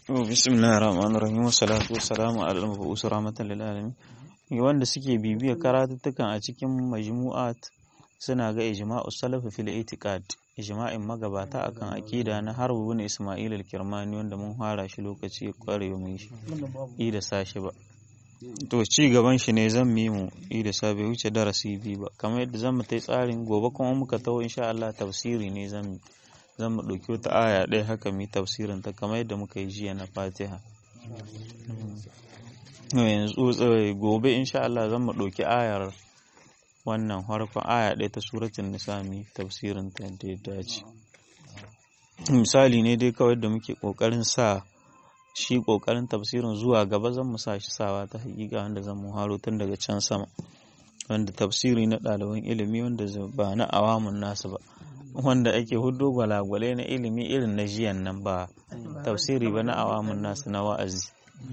bismillahir rahmanir rahim wassalatu wassalamu ala al-mab'us rahmatan lil alamin wanda suke bibiyar karatuttukan a cikin majmu'at suna ga ijma'u salaf fil itiqad ijma'in magabata akan aqida na harbu bin isma'il al-kirmani wanda mun fara shi lokaci kware mu shi i da sashi ba to ci gaban shi ne zan mi mu i da sa bai wuce darasi biyu ba kamar yadda zan mu tai tsarin gobe kuma muka taho insha Allah tafsiri ne zan mi zan mu ɗauki wata aya ɗaya haka mu tafsirin ta kamar yadda muka yi jiya na fatiha yanzu gobe insha Allah zan mu ɗauki ayar wannan harkon aya ɗaya ta suratun nisa mu tafsirin ta da ya dace misali ne dai kawai da muke ƙoƙarin sa shi ƙoƙarin tafsirin zuwa gaba zan mu sa shi sawa ta hakika wanda zan mu haro tun daga can sama wanda tafsiri na ɗaliban ilimi wanda ba na awamun nasu ba wanda ake hudu gwalagwale na ilimi irin na jiyan nan ba tafsiri ba na awamun nasu na wa'azi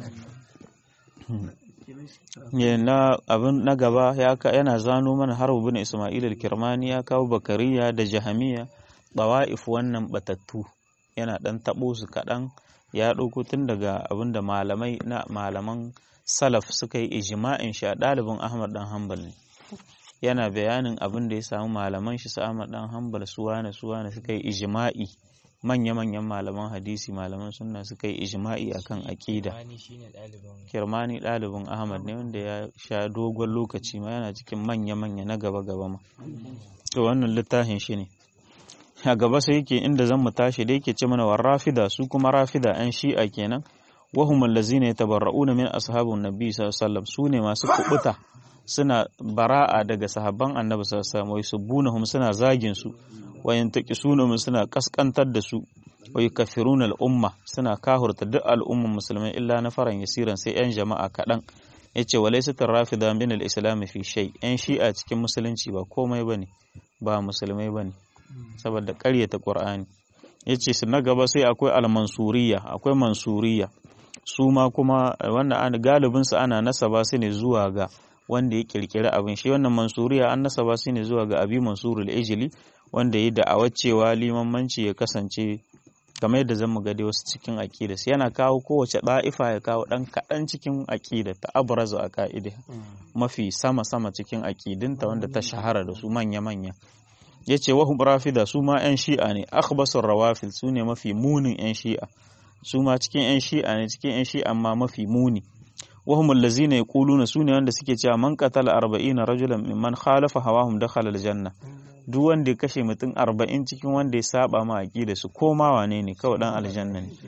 na abin na gaba yana zano mana har bin ismail al-kirmani ya kawo bakariya da jahamiya bawa'if wannan batattu yana dan tabo su kaɗan ya ɗauko tun daga abin da malamai na malaman salaf suka yi ijma'in shi a ɗalibin ahmad dan hanbal ne yana bayanin abin da ya samu malaman shi su Ahmad dan Hanbal su wane su wane suka yi ijma'i manya-manyan malaman hadisi malaman sunna suka yi ijma'i akan aqida Kirmani ɗalibin Ahmad ne wanda ya sha dogon lokaci ma yana cikin manya-manya na gaba-gaba ma to wannan littafin shi ne a gaba sai yake inda zan mu tashi da yake ce mana war rafida su kuma rafida an shi'a kenan wahum allazina yatabarra'una min ashabin nabi sallallahu alaihi wasallam su ne masu kubuta suna bara'a daga sahabban annabi sallallahu alaihi wasallam wai subbunahum suna zagin su wa yantaqisunahum suna kaskantar da su wa yukaffiruna al-umma suna kahurta duk al'umman musulmai illa na faran yasiran sai yan jama'a kadan yace walaysa rafida min al-islam fi shay yan shi'a cikin musulunci ba komai bane ba musulmai bane saboda ƙaryata qur'ani yace su na gaba sai akwai al-mansuriya akwai mansuriya su ma kuma wannan galibin su ana nasaba su ne zuwa ga wanda ya kirkiri abin shi wannan mansuriya an nasaba su ne zuwa ga abi mansurul ijili wanda ya da'awar cewa limamanci ya kasance kamar yadda zan ga dai wasu cikin aqida yana kawo kowace da'ifa ya kawo dan kadan cikin aqida ta abrazu a ka'ida mafi sama sama cikin aqidinta wanda ta shahara da su manya manya yace wa hum rafida su ma yan shi'a ne akhbasur rawafil su ne mafi munin yan shi'a su ma cikin yan shi'a ne cikin yan shi'a amma mafi muni وهم الذين يقولون سوني wanda suke cewa man qatala 40 rajulan mimman khalafa hawahum dakhala aljanna duk wanda ya kashe mutum 40 cikin wanda ya saba ma aqida su koma wane ne kawai dan aljanna ne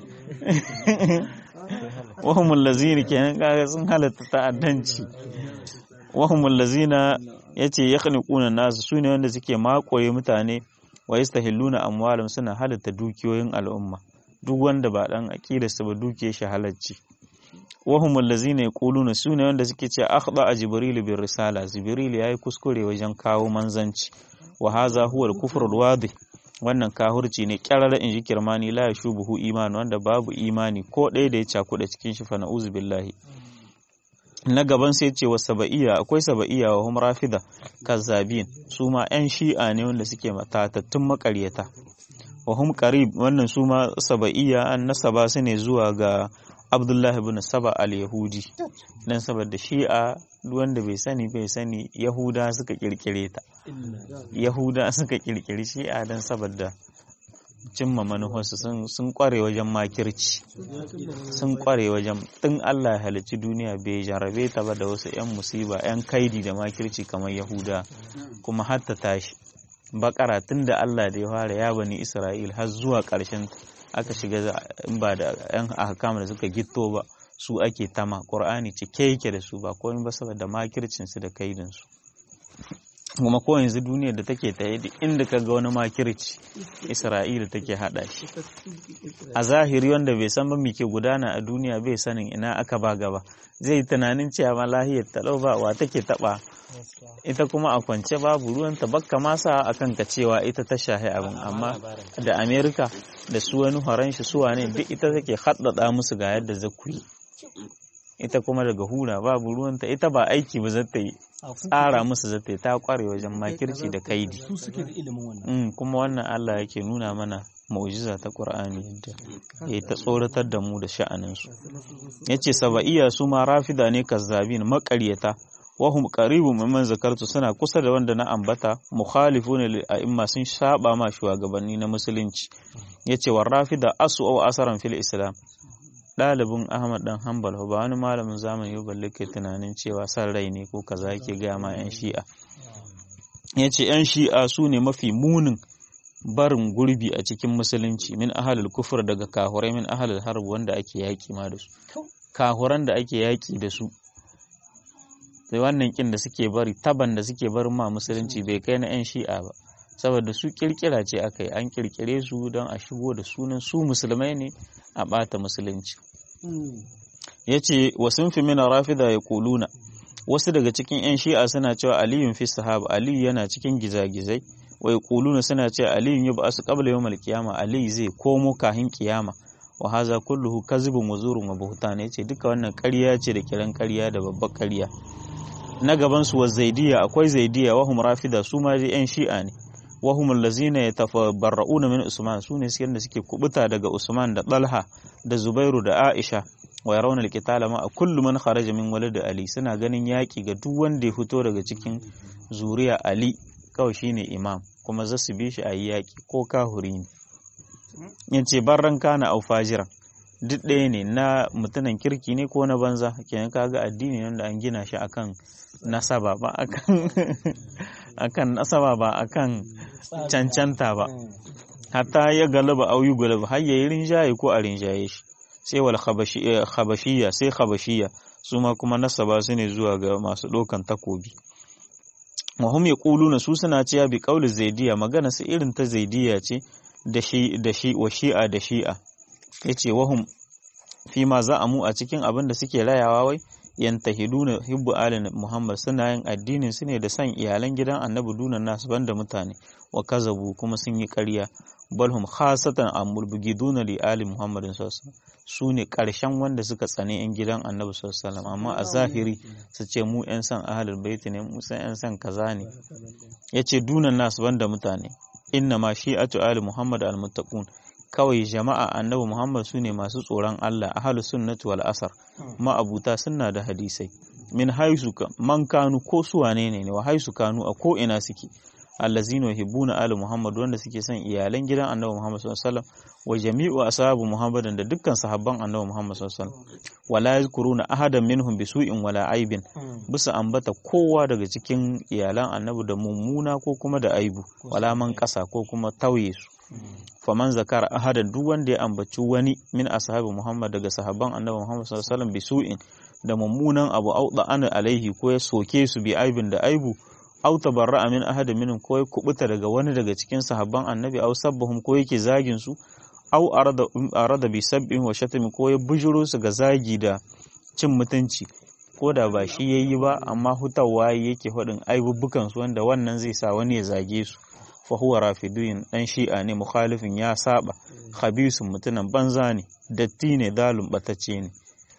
wahum allazina kenan kaga sun halatta ta'addanci wahum allazina yace yakhniquna nas sune wanda suke makoye mutane wa yastahilluna amwalum suna halatta dukiyoyin al'umma duk wanda ba dan aqida su ba dukiyar shi halacci wahum allazina yaquluna sune wanda suke cewa akhda a jibril bir risala jibril yayi kuskure wajen kawo manzanci wa hadha huwa al-kufr al-wadih wannan kahurci ne kyarara in ji kirmani la yashubuhu iman wanda babu imani ko ɗaya da ya cakuɗa cikin shi fa na'uzu billahi na gaban sai ce wa saba'iyya akwai saba'iyya wa hum rafida kazzabin su ma yan shi'a ne wanda suke matatattun makaryata wa hum qarib wannan su ma saba'iyya an nasaba su ne zuwa ga Abdullahi bin Saba al-Yahudi dan saboda Shi'a wanda bai sani bai sani Yahuda suka kirkire ta Yahuda suka kirkiri Shi'a dan saboda cimma manufarsu sun sun kware wajen makirci sun kware wajen tun Allah ya halicci duniya bai jarabe ta ba da wasu yan musiba yan kaidi da makirci kamar Yahuda kuma har ta tashi bakara tun da Allah da ya fara ya bani Isra'il har zuwa ƙarshen aka shiga in ba da yan ahkam da suka gitto ba su ake tama qur'ani cike yake da su ba komai ba saboda makircin su da kaidin su kuma ko yanzu duniyar da take ta da inda ka ga wani makirci isra'ila take hada shi a zahiri wanda bai san ba me ke gudana a duniya bai sanin ina aka ba gaba zai yi tunanin cewa ma lahiyar talau ba wa take taba ita kuma a kwance babu ruwan ta bakka masa a kan ka cewa ita ta shahi abin amma da amerika da su wani horon shi suwa ne duk ita take haddada musu ga yadda za ku yi ita kuma daga hura babu ruwanta ita ba aiki ba zata yi tsara musu zata yi ta kware wajen makirci da kaidi kuma wannan Allah yake nuna mana mu'jiza ta qur'ani yadda ya ta tsoratar da mu da sha'anin su yace saba'iyya su ma rafida ne kazzabin maƙaryata wahum qaribun mimman zakartu suna kusa da wanda na ambata mukhalifuna lil a'imma sun saba ma shugabanni na musulunci yace war rafida asu aw asaran fil islam ɗalibin Ahmad dan Hanbal ba wani malamin zamani ba balle ke tunanin cewa san rai ne ko kaza yake ga ma yan shi'a yace yan shi'a su ne mafi munin barin gurbi a cikin musulunci min ahalul kufur daga kahurai min ahalul harb wanda ake yaki ma da su kahuran da ake yaki da su sai wannan kin da suke bari taban da suke barin ma musulunci bai kai na yan shi'a ba saboda su kirkira ce aka yi an kirkire su don a shigo da sunan su musulmai ne a bata musulunci ya ce wasu fi mina rafida ya kuluna wasu daga cikin 'yan shi'a suna cewa aliyun fi sahaba aliyu yana cikin gizagizai wai kuluna suna cewa aliyun ya ba su kabla yawmal kiyama aliyu zai komo kahin kiyama wa haza kulluhu kazibun wa zurun wa buhtan yace duka wannan ƙarya ce da kiran ƙarya da babbar ƙarya na gaban su wa zaidiya akwai zaidiya wa hum rafida su ma dai 'yan shi'a ne wa hum allazina yatafarra'una min usman su ne da suke kubuta daga usman da talha da zubairu da aisha wa yarawna alqitala ma kullu man kharaja min walad ali suna ganin yaki ga duk wanda ya fito daga cikin zuriya ali kawai shine imam kuma za su bi shi a yi yaki ko kahuri ne yace barran kana au fajiran duk ɗaya ne na mutunan kirki ne ko na banza kenan kaga addini nan da an gina shi akan nasaba ba akan akan nasaba ba akan cancanta ba hatta ya galaba au yi galaba har yayi rinjaye ko a rinjaye shi sai wal khabashiyya sai khabashiyya su ma kuma nasaba su ne zuwa ga masu ɗaukan takobi wa hum yaquluna su suna cewa bi qauli zaidiya magana su irin ta zaidiya ce da shi da shi wa shi'a da shi'a yace wahum fi ma za'amu a cikin abin da suke rayawa wai yantahiduna hibbu alin muhammad suna yin addinin su ne da san iyalan gidan annabi dunan nasu banda mutane wa kazabu kuma sun yi ƙarya balhum khasatan amul bugiduna li ali muhammadin sallallahu su ne ƙarshen wanda suka tsane yan gidan annabi sallallahu amma a zahiri su ce mu yan san ahlul bait ne mu san yan san kaza ne yace dunan nasu banda mutane inna ma shi'atu ali muhammad al muttaqun kawai jama'a annabi Muhammad su ne masu tsoron Allah ahlus sunnati wal asar ma'abuta sunna da hadisai min haisu man kanu ko su wane ne wa haisu kanu a ko ina suke allazina yuhibbuna ali Muhammad wanda suke son iyalan gidan annabi Muhammad sallallahu alaihi wasallam wa jami'u ashabu Muhammadin da dukkan sahabban annabi Muhammad sallallahu alaihi wasallam wala yazkuruna ahadan minhum bisu'in wala aibin bisa ambata kowa daga cikin iyalan annabi da mummuna ko kuma da aibu wala man kasa ko kuma tauye su faman zakara ahadan duk wanda ya ambaci wani min ashabi Muhammad daga sahabban Annabi Muhammad sallallahu alaihi wasallam bisu'in da mummunan abu auda ana alaihi ko ya soke su bi aibin da aibu au tabarra'a min ahadin minhum ko ya kubuta daga wani daga cikin sahabban Annabi au sabbahum ko yake zagin su au arada arada bi sabbin wa shatmi ko ya bujuro su ga zagi da cin mutunci ko da ba shi yayi ba amma hutawa yake faɗin aibubbukan su wanda wannan zai sa wani ya zage su fahuwa rafidun dan shi'a ne mukhalifin ya saba khabisun mutunan banza ne datti ne dalun batacce ne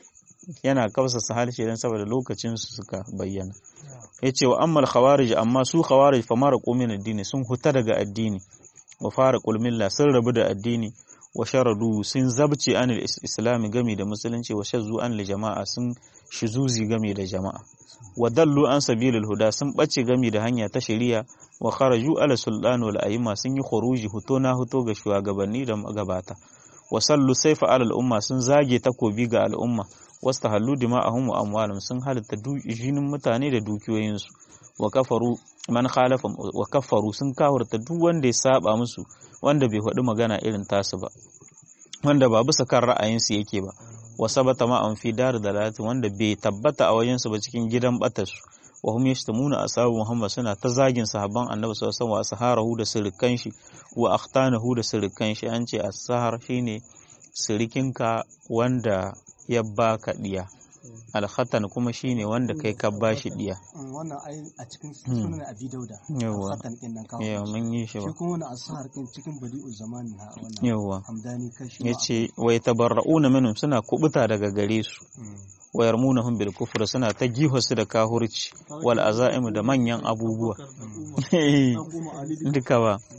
yana kafsa harshe dan saboda lokacin su suka bayyana yace wa ammal khawarij amma su khawarij fa mara qumin addini sun huta daga addini wa fara milla sun rabu da addini wa sharadu sun zabce anil islami gami da musulunci wa shazzu an jama'a sun shizuzi gami da jama'a wa dallu an sabilil huda sun bace gami da hanya ta shari'a wa kharaju ala sultan wal aima sun yi khuruji huto na huto ga shugabanni da gabata wa sallu saifa ala al'umma sun zage takobi ga al'umma wasta hallu dima'ahum wa amwalum sun halitta jinin mutane da dukiyoyinsu wa kafaru man khalafa wa kafaru sun kawurta duk wanda ya saba musu wanda bai faɗi magana irin tasu ba wanda ba bisa kan ra'ayinsu yake ba wa sabata ma an fi dar dalati wanda bai tabbata a wajensu ba cikin gidan batarsu wa hum yashtamuna ashabu muhammad suna ta zagin sahabban annabi sallallahu alaihi wasallam wa asharahu da sirrikan shi wa akhtanahu da sirrikan shi an ce ashar shine sirikinka wanda ya baka diya alkhatan kuma shine wanda kai ka bashi diya wannan ai a cikin sunan abi dauda yawa alkhatan din nan kawo yawa mun yi shi shi ba kuma wannan ashar din cikin badi'u zaman na wannan yawa hamdani kashi yace wa yatabarrauna minhum suna kubuta daga gare su wa yarmunahum bil kufr suna ta su da kahurci wal azaimu da manyan abubuwa duka ba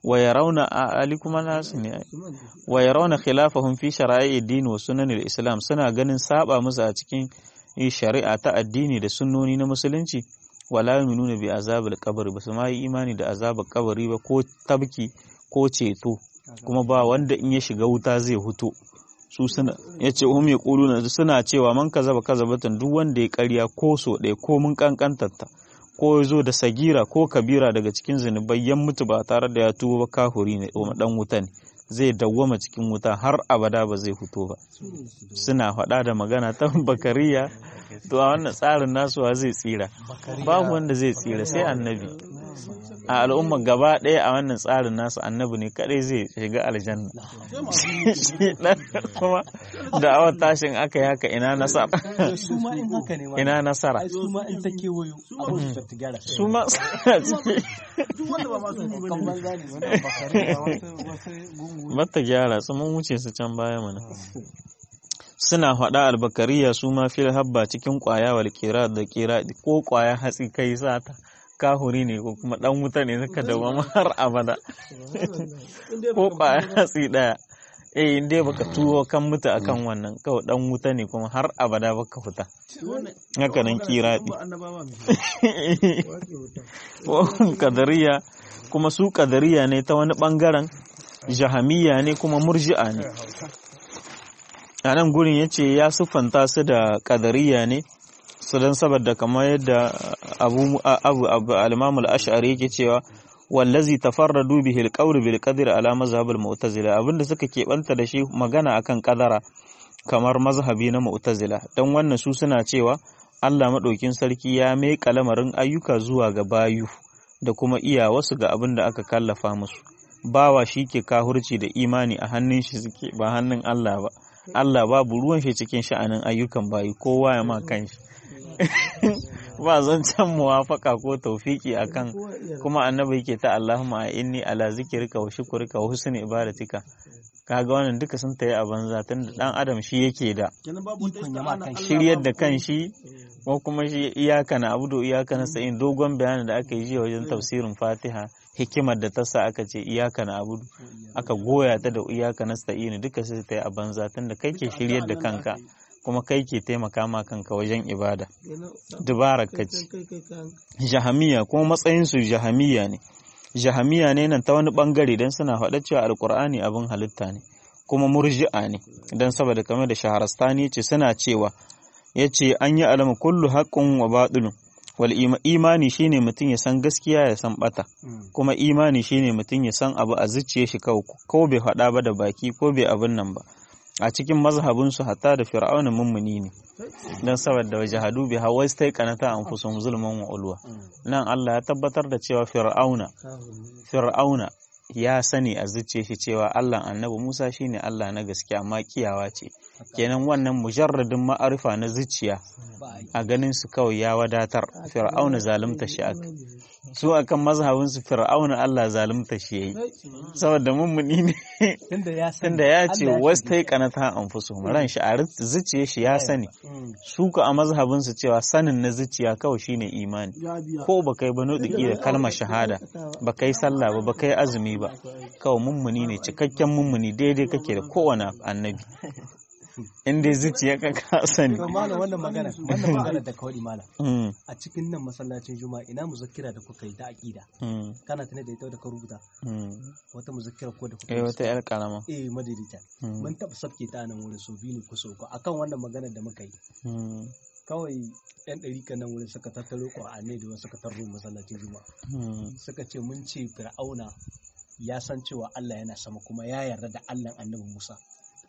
wa yarawna ali kuma nasu ne wa yarawna khilafahum fi shara'i ad-din wa sunan al-islam suna ganin saba musu a cikin shari'a ta addini da sunnoni na musulunci wala yu'minuna bi azabil qabr ba su ma yi imani da azabar kabari ba ko tabki ko ceto kuma ba wanda in ya shiga wuta zai huto su suna ya ce hum ya ƙuluna suna cewa man kaza ba kaza batan duk wanda ya karya ko so ɗaya ko mun kankantarta ko ya zo da sagira ko kabira daga cikin zunubai yan mutu ba tare da ya tuba ba kahuri ne dan wuta ne zai dawwama cikin wuta har abada ba zai fito ba suna faɗa da magana ta bakariya to a wannan tsarin nasuwa zai tsira babu wanda zai tsira sai annabi a al'umma gaba ɗaya a wannan tsarin nasu annabi ne kadai zai shiga aljanna shi dan kuma da awar tashin aka yi haka ina nasara su ma in haka ne ma ina nasara ai su ma in ta kewayo abin da ta gyara su ma suna ciki duk wanda ba ma su kan banza ne wanda bakari ba wasu wasu gungu bata gyara su mun wuce su can baya mana suna faɗa albakariya su ma fil habba cikin ƙwaya wal kira da kira ko ƙwaya hatsi kai sata kahuri ne ko kuma dan wuta ne suka dawama har abada ko ƙwaya hatsi ɗaya eh in dai baka tuwo kan mutu akan wannan kawai dan wuta ne kuma har abada baka fita haka nan kiraɗi kadariya kuma su kadariya ne ta wani bangaren jahamiya ne kuma murji'a ne a nan gurin ya ce ya siffanta su da kadariya ne su don saboda kamar yadda abu abu abu al ashari yake cewa wallazi tafarradu bihi al-qawl bil qadri ala mazhab al-mu'tazila abinda suka keɓanta da shi magana akan kadara kamar mazhabi na mu'tazila dan wannan su suna cewa Allah madaukin sarki ya mai kalamarin ayyuka zuwa ga bayu da kuma iya wasu ga abin da aka kallafa musu bawa shi ke kahurci da imani a hannun shi suke ba hannun Allah ba Allah babu ruwan shi cikin sha'anin ayyukan bayi kowa ya ma kanshi ba zancen muwafaka ko taufiki akan kuma annabi yake ta Allahumma inni ala zikrika wa shukrika wa husni ibadatika kaga wannan duka sun tayi a banza tunda dan adam shi yake da shiryar da kan shi ko kuma shi iyaka na abudu iyaka na sa'in dogon bayanin da aka yi jiya wajen tafsirin fatiha hikimar da ta sa aka ce iyaka na abudu aka goya ta da iyaka na sa'in duka sai ta yi a banza tunda kai ke shiryar da kanka kuma kai ke taimaka ma kanka wajen ibada dubarar ka ce jahamiya kuma matsayinsu jahamiya ne jahamiya ne nan ta wani bangare don suna faɗa cewa alkur'ani abin halitta ne kuma murji'a ne don saboda kamar da shaharastani ce suna cewa ya ce an yi alama kullu haƙƙun wa baɗulun wal imani shine mutum ya san gaskiya ya san bata kuma imani shine mutum ya san abu a zuciya shi kawai ko bai faɗa ba da baki ko bai abin nan ba a cikin mazhabinsu hatta da fir'auna mummuni ne don saboda waje hadu bi hawa sai kanata an fusun zulman wa ulwa nan Allah ya tabbatar da cewa fir'auna fir'auna ya sani a zuciya shi cewa Allah annabi Musa shine Allah na gaskiya amma kiyawa ce kenan wannan mujarradin ma'arifa na zuciya a ganin su kawai ya wadatar fir'auna zalunta shi aka su akan mazhabin su fir'auna Allah zalunta shi yayi saboda mummuni ne tunda ya ce wastai kanata anfusuhum ran shi a zuciya shi ya sani su ka a mazhabin su cewa sanin na zuciya kawai shine imani ko ba kai ba nutsuki da kalmar shahada ba kai sallah ba ba kai azumi ba kawai mummuni ne cikakken mummuni daidai kake da kowane annabi in dai zuciya ka ka sani to malam wannan magana wannan magana da kawai malam a cikin nan masallacin juma'a ina muzakkira da kuka yi da aqida kana tana da ita da ka rubuta wata muzakkira ko da kuka eh wata yar karama eh madidita mun taba sabke ta nan wurin so biyu ne ko so ko akan wannan magana da muka yi kawai yan ɗari kan nan wurin suka tattaro ƙwa'anai da suka tarro masallacin juma'a suka ce mun ce fir'auna ya san cewa Allah yana sama kuma ya yarda da Allah annabi Musa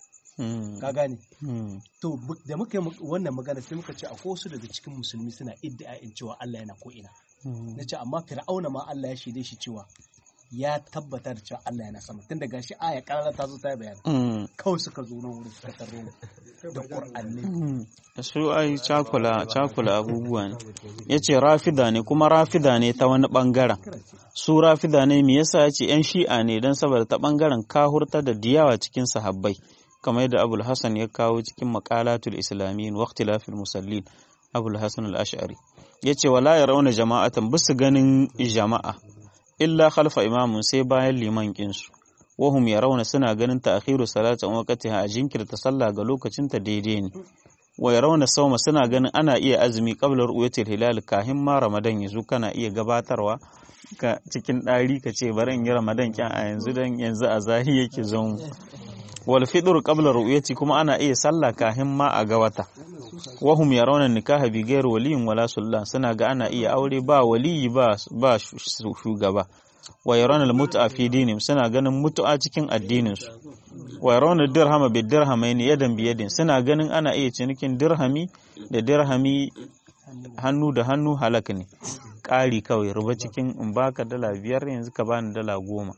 ka gane to da muka yi wannan magana sai muka ce akwai wasu daga cikin musulmi suna iddia'in cewa Allah yana ko ina na ce amma fir'auna ma Allah ya shaide shi cewa ya tabbata da cewa Allah yana sama tun daga shi aya karara ta zo ta bayani kawai suka zo nan wurin suka tarro da qur'ani su ai cakula cakula abubuwa ne yace rafida ne kuma rafida ne ta wani bangaren su rafida ne me yasa yace yan shi'a ne dan saboda ta bangaren kahurta da diyawa cikin sahabbai kamar yadda abul hasan ya kawo cikin maqalatul islamiyyin wa ikhtilafil musallin abul hasan al-ash'ari yace wala yarawna jama'atan bisu ganin jama'a illa khalfa imamun sai bayan liman kinsu wahum yarawna suna ganin ta'khiru salatin waqtiha a jinkirta sallah ga lokacin ta daidai ne wa yarawna sawma suna ganin ana iya azumi qabla ru'yatil hilal kahin ma ramadan yazo kana iya gabatarwa ka cikin ɗari ka ce bari in yi ramadan kyan a yanzu dan yanzu a zahi yake zon wal fitr qabla ru'yati kuma ana iya sallah kahin ma a ga wata wahum yarawna nikaha bi ghairi waliyin wala sultan suna ga ana iya aure ba waliyi ba ba shugaba wa yarawna al mut'a fi dinihim suna ganin mutu'a cikin addinin su wa yarawna dirhama bi dirhamaini yadan bi yadin suna ganin ana iya cinikin dirhami da dirhami hannu da hannu halak ne ƙari kawai ruba cikin in baka dala biyar yanzu ka bani dala goma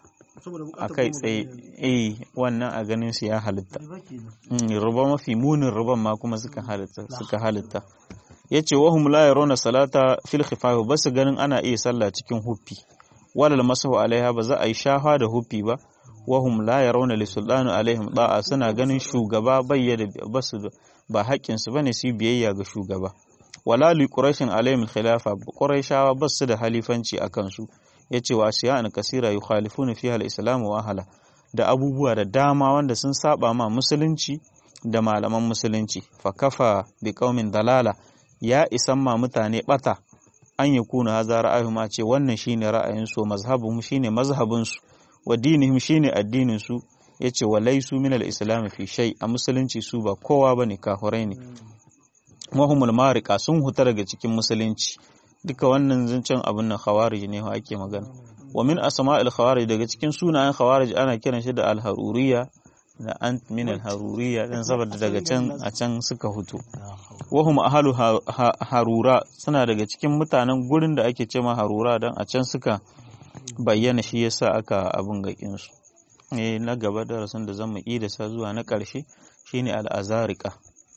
a kai tsaye eh wannan a ganin su ya halitta ruba mafi munin ruban ma kuma suka halitta suka halitta yace wahum la yarawna salata fil khifaf basu ganin ana iya sallah cikin huffi walal masahu alaiha ba za a yi shafa da huffi ba wahum la yarawna li sultanu alaihim da'a suna ganin shugaba bayyana basu ba haƙƙin su bane su biyayya ga shugaba wala li quraishin alaihim khilafa quraishawa basu da halifanci akan su yace wa asiya'an kasira yukhalifuna fiha al-islam wa ahla da abubuwa da dama wanda sun saba ma musulunci da malaman musulunci fa kafa bi qaumin dalala ya isan ma mutane bata an ya kuna haza ra'ayuhum a ce wannan shine ra'ayin su mazhabuhum shine mazhabin su wa dinihim shine addinin su yace wa laysu min al-islam fi shay a musulunci su ba kowa bane kafirai ne mahumul marika sun huta daga cikin musulunci duka wannan zancen abin nan khawarij ne ake magana wa min asma'il khawarij daga cikin sunayen khawarij ana kiran shi da al-haruriyya da ant min al-haruriyya dan saboda daga can a can suka hutu wahum ahlu harura suna daga cikin mutanen gurin da ake cewa harura dan a can suka bayyana shi yasa aka abin gakin su eh na gaba darasin da zamu yi da sa zuwa na karshe shine al-azarika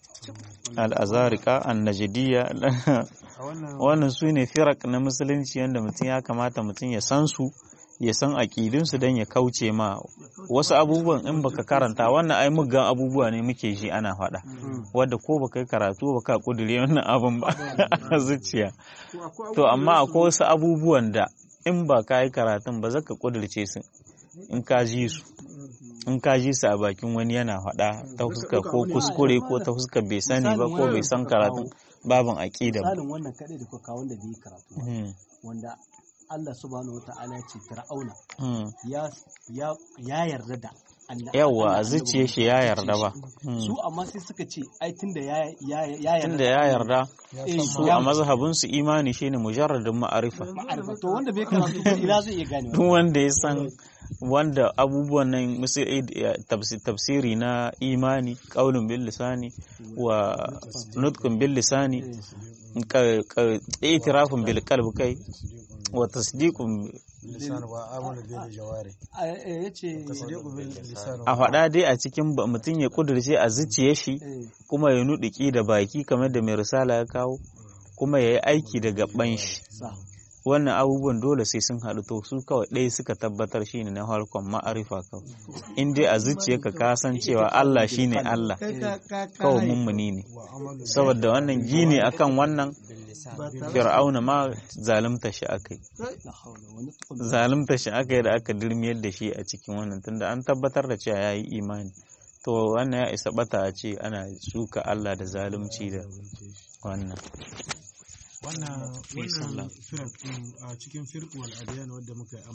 al-azarika an-najdiyya wannan su ne firak na musulunci yadda mutum ya kamata mutum ya san su ya san aƙidunsu don ya kauce ma wasu abubuwan in baka karanta wannan ai muggan abubuwa ne muke ji ana faɗa wadda ko baka yi karatu baka kudure wannan abin ba a zuciya to amma akwai wasu abubuwan da in ba ka yi karatun ba zaka kudurce su in ka ji su in ka ji su a bakin wani yana faɗa ta fuska ko kuskure ko ta fuska bai sani ba ko bai san karatun babin aƙida ba. Misalin wannan kaɗai da kuka wanda bai yi karatu wanda Allah subhanahu wata'ala ce Fir'auna ya yarda da Yawwa a zuciya shi ya yarda ba. Su amma sai suka ce ai tunda ya yarda. Tunda ya yarda su a mazhabin su imani shine mujarradin ma'arifa. Ma'arifa to wanda bai karatu ba ina zai iya gane. Duk wanda ya san wanda abubuwan nan tafsiri na imani qaulun bil lisani wa nutqun bil lisani itirafun bil qalbi kai wa tasdiqun a faɗa dai a cikin mutum ya kudurce a zuciye shi kuma ya nuɗiki da baki kamar da mai risala ya kawo kuma ya yi aiki da gaban shi wannan abubuwan dole sai sun haɗu to su kawai ɗaya suka tabbatar shi ne na harkon ma'arifa kawai in dai a zuciyarka ka san cewa Allah shi ne Allah kawai mummuni ne saboda wannan gini akan wannan fir'auna ma zalunta shi aka yi zalunta shi aka yi da aka dirmiyar da shi a cikin wannan tunda an tabbatar da cewa ya yi imani to wannan ya isa bata a ce ana suka Allah da zalunci da wannan wannan wannan firak a cikin firqul adiyan wanda muka